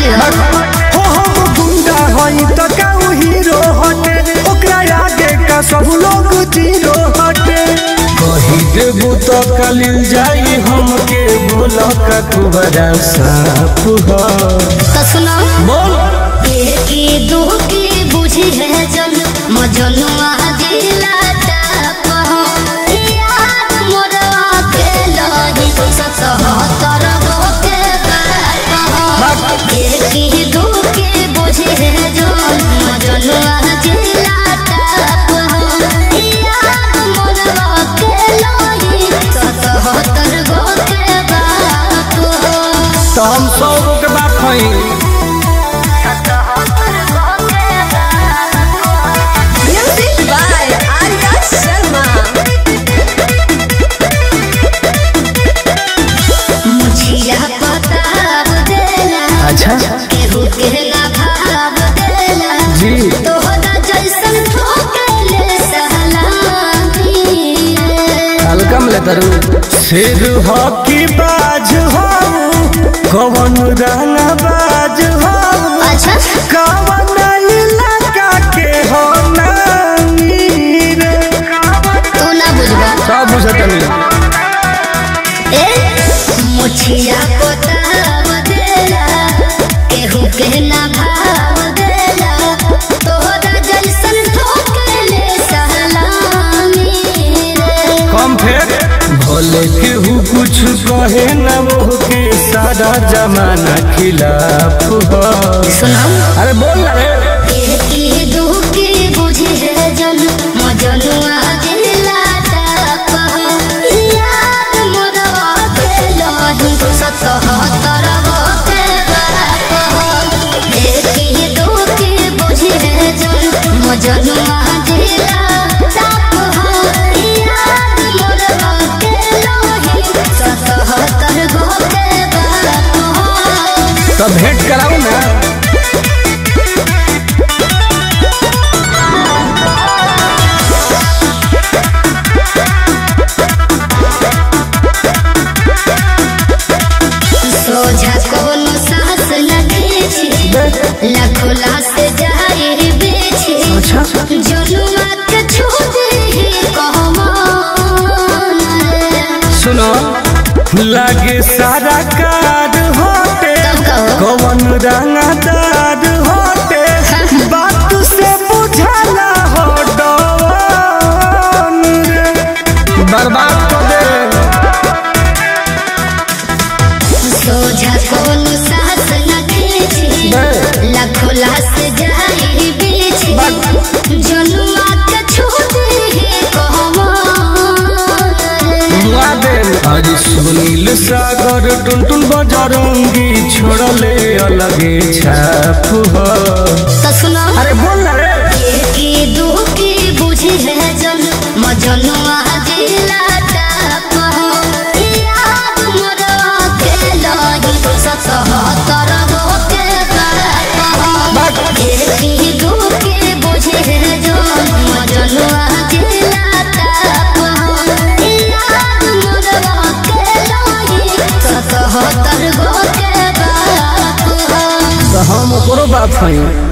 हो हो हम गुंडा हई त काऊ हीरो हटे ओकरा आगे का सब लोग जीरो हटे कही देबू तो कलिल जाई हमके बोल का कुबरा साफ हो तो सुनो बोल की दू की बुझी है जन मजनुआ दिला ताप हो याद मोरवा के लही सतहत्तर गो के बाप हो की दू की बुझी है जन मजनुआ दिला ताप हो याद मोरवा के लही सतहत्तर गो के बाप हो तो हम सौ गो के बात हई Music by Arya Sharma. मुझिया बताब देला अच्छा केहू के ना भाव देला जी तोहरा जैसन ठोकले सहलानी हल्का में तरु सिर हो की बाज हो कवन रंग बाज हो अच्छा कवन इलाका के हो नामी रे तू ना बुझबा सब बुझत नहीं ए मुझिया बताब देला केहू के ना भाव देला तोहरा जैसन ठोकले सहलानी रे कम फेर भले केहू कुछ कहे न वो के सारा जमाना खिलाफ हो सुनो अरे बोल ना रे की दुखी बुझी है जन मजनुआ दिला ताप हो याद मोरवा के लही सतहत्तर गो के बाप हो की दुखी बुझी है जन मजनुआ दिला ताप हो याद मोरवा के लही सतहत्तर गो के बाप हो तो भेंट कराओ ना सोझा कोनो सास लगे छी लाखो लाश जाहिर बेची अच्छा जनुआ के छोड़ ही कहमान सुनो लागे सारा कार होते तब कहो कवन रंगदार होते बात से बुझाला हो डवन रे बर्बाद कर दे सोझा कोनो सास लगे छी लाखो लाश जाहिर बेची जनुआ के छोड़ ही कहमान दुआ दे आज सुनील सागर टुन टुन बजरंगी छोड़ले अलगे छाप हो तो सुनो अरे बोल ना रे की दुखी बुझी है जन मजनुआ दिला ताप हो याद मोरवा के लही सतहत्तर गो के बाप हो की दुखी बुझी है जन मजनुआ दिला ताप हो याद मोरवा के लही सतहत्तर गो के बाप हो तो हम ओकरो बात हई